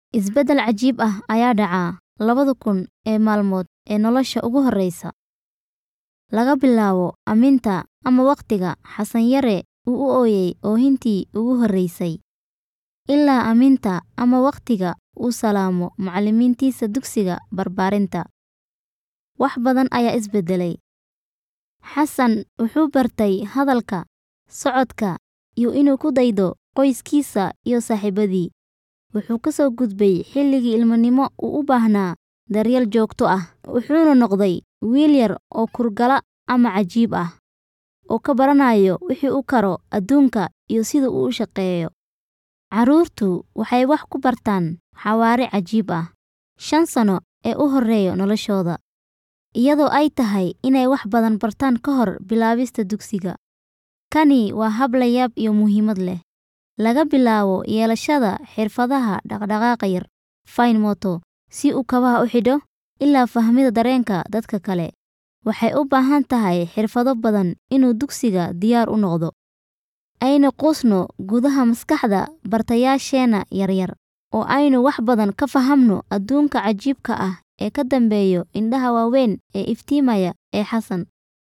Isbeddel cajiib ah ayaa dhaca labada kun ee maalmood ee nolosha ugu horreysa. Laga bilaabo aaminta ama waqtiga Xasan Yare uu u ooyay oohintii ugu horreysay, ilaa aaminta ama waqtiga uu salaamo macallimiintiisa dugsiga barbaarinta. Wax badan ayaa isbedelay. Xasan wuxuu bartay hadalka, socodka, iyo inuu ku daydo qoyskiisa iyo saaxiibadii. Wuxuu ka soo gudbay xilligii ilminimo uu u baahnaa daryeel joogto ah, wuxuuna noqday wiil yar oo kurgala ama cajiib ah, oo ka baranaya wixii uu karo adduunka iyo sida uu u shaqeeyo. Carruurtu waxay wax ku bartaan xawaare cajiib ah shan sano ee u horreeya noloshooda, iyadoo ay tahay inay wax badan bartaan ka hor bilaabista dugsiga. Kani waa hab la yaab iyo muhiimad leh. Laga bilaabo yeelashada xirfadaha dhaqdhaqaaqa yar fine motor, si uu kabaha u xidho, ilaa fahmida dareenka dadka kale. Waxay u baahan tahay xirfado badan inuu dugsiga diyaar u noqdo. Aynu quusno gudaha maskaxda bartayaasheena yaryar, oo aynu wax badan ka fahamno adduunka cajiibka ah ee ka dambeeya indhaha waaweyn ee iftiimaya ee Xasan.